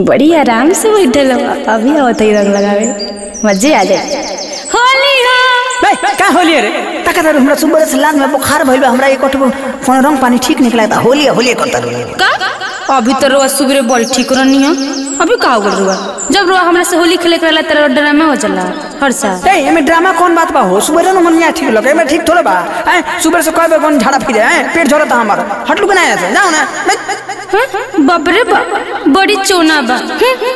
बड़ी आराम से बैठल हो अभी आवत ही रंग लगावे मजे आ जाए होली हो बे का होली रे तका तर हमरा सुबह से लान में बुखार भइल बा हमरा एक कोन रंग पानी ठीक निकला था होली होली करता रही का अभी तो रोज सुबह बड़ी ठीक रहनी है अभी का हो गल रुआ जब रुआ हमरा से होली खेले करेला तेरा ड्रामा हो चला हर साल ए एमे ड्रामा कौन बात बा हो सुबह न मन यहाँ ठीक लगे एमे ठीक थोड़ा बा हैं सुबह से कई बार कौन झाड़ा फिरे हैं पेट झरता हमारा हटलू बनाया से जाओ ना बे, हाँ? बाप रे बाप बड़ी चोना बा हम्म।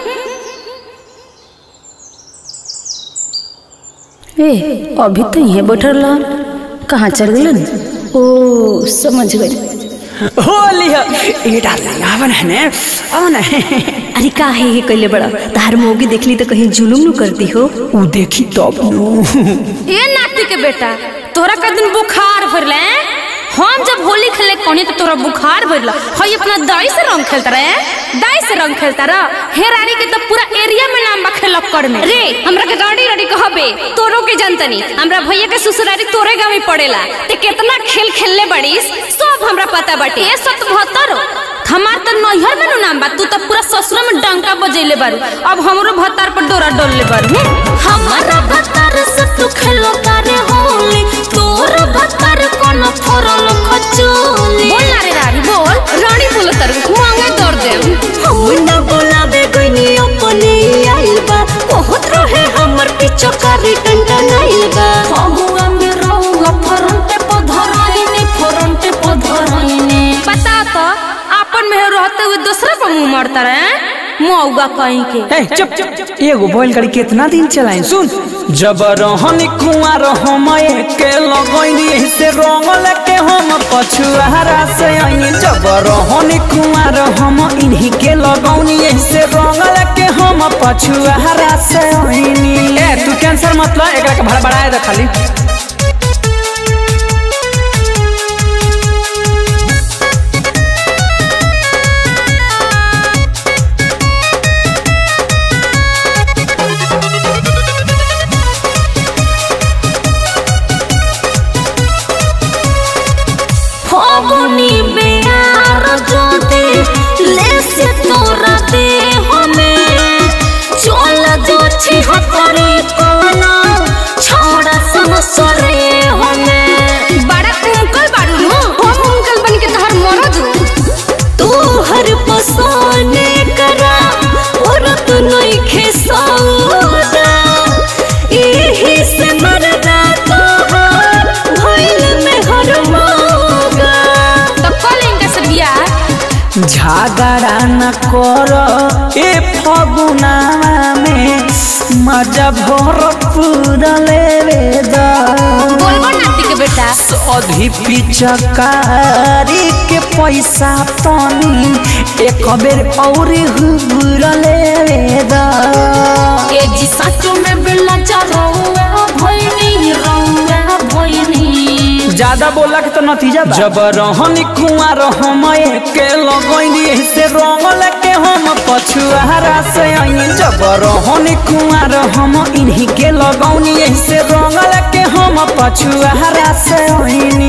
ए अभी तो यहीं बैठल रहा कहाँ चल गलन ओ समझ गई होली हो ए डार्लिंग आवन है ने आवन है अरे का है ये कैले बड़ा तार मोगी देखली तो कहीं जुलुम नु करती हो उ देखी तब नु ए नाती के बेटा तोरा का दिन बुखार भरले हम जब होली खेले कोनी तो तोरा बुखार भरला हई अपना दाई से रंग खेलता रहे दाई से रंग खेलता रह हे रानी के तो पूरा एरिया में नाम बा खेलक्कड़ में रे हमरा के गाड़ी गाड़ी कहबे तोरो के जनतनी हमरा भैया के ससुरारी तोरे गांव में पड़ेला ते कितना खेल खेलले बड़ीस सब हमरा पता बाटे ए सत बहत्तर हमार तो नैहर में नु नाम बा तू तो पूरा ससुर में डंका बजैले बारू अब हमरो भत्तार पर डोरा डोल ले बारू हमारा भत्तार से तू खेलो तारे होली तोर भत्तार कोन फरल खचोली बोल ना रे रानी बोल रानी बोल तार मांगे दर दे हम न बोलावे कोई अपने आइल बा बहुत रहे हमर पीछे कारी डंडा नाइल बा हम में रहूंगा फरंटे पधराइने फरंटे पधराइने बता तो अपन में रहते हुए दूसरा पर मुंह मारता रहे मौगा कहीं के ए चुप चुप एगो बोल करी कितना दिन चलाई सुन जब रहन कुआर हम के लगैनी से रंग लेके हम पछुआरा से आई जब रहन कुआर हम इन्हीं के लगौनी से रंग लेके हम पछुआरा से आईनी ए तू कैंसर मत लो एकरा के भड़बड़ाए दे खाली फागुनी बेयार जोते ले से तोरा दे हमें चल जो छी हतरे कोना छोड़ा समसरे हमें बड़ा कुंकल बारू नु हम कुंकल बन के तहर मरद तू हर पसाने करा और तू नहीं खेसाउदा एही से मरदा तो भइल में हर मोगा तो कल इनका से बियाह झगड़ा न कर ए फगुना में मजा भर पूरा लेवे दा बोलबो नाती के बेटा अधी पिचकारी के पैसा तनी एक बेर और हुर लेवे दा ए जी सचो में बिल्ला चरोवा भइनी रौवा भइनी ज्यादा बोला के तो नतीजा बा जब रहनी कुआर हम के लगैनी से रंग लेके हम पछुआरा से आई जब रहनी कुआर हम इन्हीं के लगौनी से रंग लेके हम पछुआरा से आईनी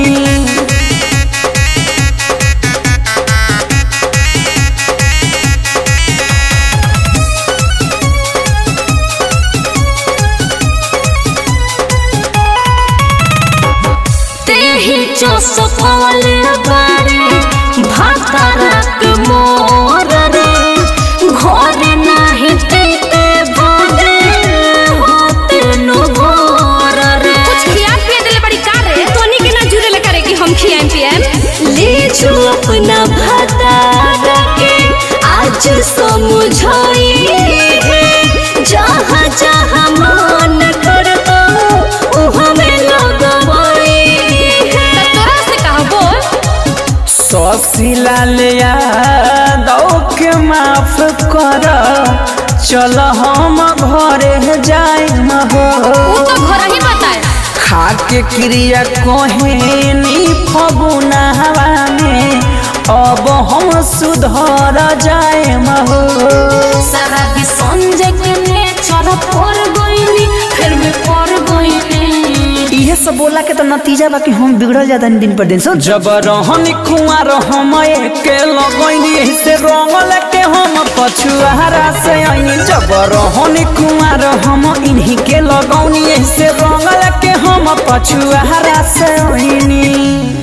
तेही जो सफल बारे भातरक मोर रे घर नाही तेते भागे होते नु भोर रे कुछ खिया पिया देले बड़ी का रे तोनी के ना जुरे ले करे कि हम खियाम पियाम ले जो अपना भातार के आज समझाई है जहाँ जहाँ मन करता वहाँ में लगवाई है त तोरा से कहा बोल ससिलाल यादव के माफ कर चल हम घरे जाए हो ऊ तो घर ही बताए खा के क्रिया कोहेनी फगुनावा में अब हम सुधर जाए हो सारा भी संजय के नेचर पर गइनी फिर में पर गइनी इहे सब बोला के तो नतीजा बाकी हम बिगड़ल जाता दिन पर दिन सुन जब रहनी कुआर हम के लगैनी से रंगल के हम पछुआरा से आईनी जब रहनी कुआर हम इन्हीं के लगौनी से रंगल के हम पछुआरा से आईनी